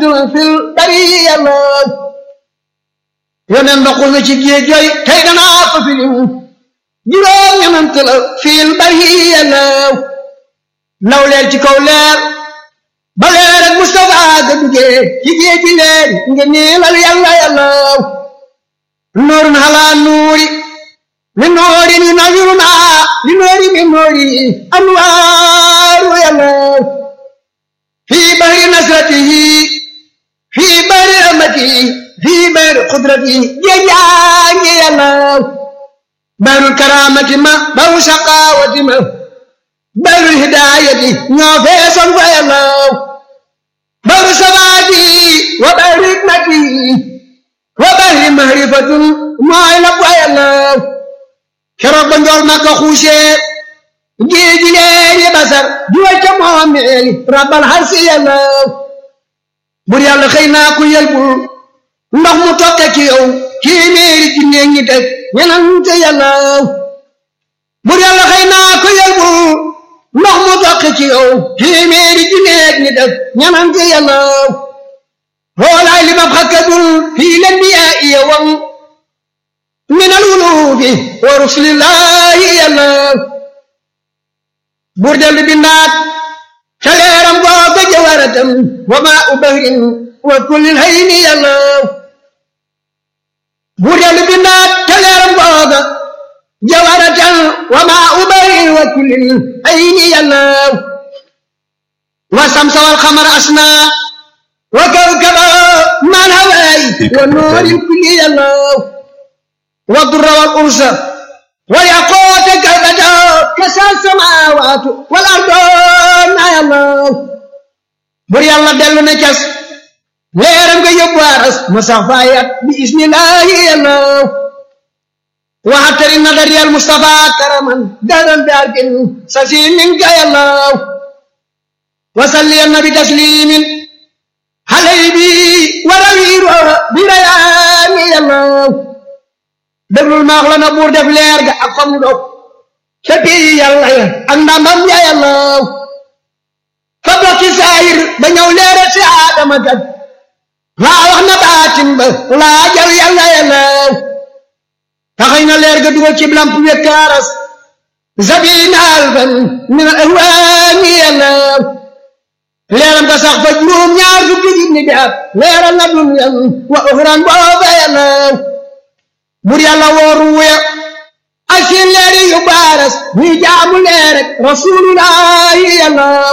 rajulun fil bariya law yoneen ba xul na ci géej jooy tey danaa ko filim juróom ñenant la fil bariya law law leer ci kaw leer ba leer ak Mustafa ga duggee ci géej gi leer nga niilal yàlla yàllaw nuurun halaa nuuri min nuuri ni nawiruna li nuuri min nuuri anwaaru yàllaw fii bahri nasratihi fii bahri rahmatihi fii bahri qudratihi géej yaa ngi yàllaw bahrul karaamati ma bahru shaqaawati ma bahrul hidaayati ñoo feesoon fa yàllaw bahru sabaati wa bahri hikmati wa bahri mahrifatun mooy la fa yàllaw keroog ba njool ma ko xuusee géej gi leer yi basar juwa ca moomeeli rabbal harsi yàllaw bur yàlla xëy naa ku yelbul ndox mu tokke ci yow téeméeri ci néeg ñi teg ñenante yàllaw bur yàlla xëy naa ku yelbul ndox mu tokke ci yow téeméeri ci néeg ñi teg ñenante yàllaw xoolaay li ma xakkadul fii leen bi yaa iya wam min al wulubi wa rusulillahi yàllaw bur dellu bindaat ca leeram googa jawaratam wa maa u bahrin wa kullil hayni yàllaw bur dellu bindaat ca leeram googa jawaratam wa maa u bahrin wa kullil hayni yàllaw wa samsa wal xamar asna wa kawkaba man hawaay wa nuuril kulli yàllaw wa durra wal ursa والياقوت كالبدر كسى السماوات والارض يا الله بر يلا دلو نكس ليرم nga yóbbu aras musafayat bi ismillahi ya allah وحتر النظر يا المصطفى كرما دارا بارك سسين منك يا الله وصلي النبي تسليم عليه بي وروير بريان يا الله déglul maax la na buur def leer ga ak famu dog ca bii yàlla ya ak ndamam ya yàllaw fa bokki saayir ba ñëw leera ci aadama kat laa wax na baatin ba laa jar yàlla yàllaw taxay na leer ga dugal ci lamp wekkaaras zabina alfan min al ahwaani yàllaw leeram ga sax fa juróom ñaar fukki junni bi at leeral na dunyan wa uxran booba yàllaw bur yàlla wooru wuya ak seen leeri yu baaras ñuy jaamu leer rek rasulullahi yàllaw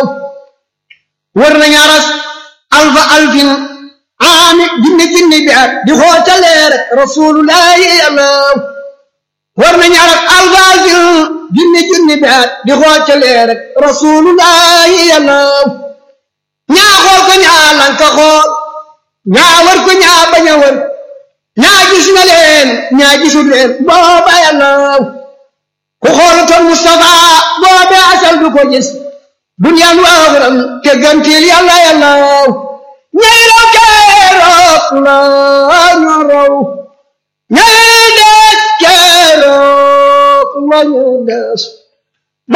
wër nañu aras alfa alfin aami junni junni bi at di xoota leer rek rasulullahi yàllaw wër nañu aras alfa alfin junni junni bi at di xoota leer rek rasulullahi yàllaw ñaa xool ko ñaa lanka xool ñaa wër ko ñaa bañ a wër ñaa gis na leen ñaa gisul leen booba yàllaw ku xoolutoon Mustafa booba asal du ko gis duniyaan waaxuram te gantil yàlla yàllaw ñay raw keroog la ñu raw ñay des keroog la ñu des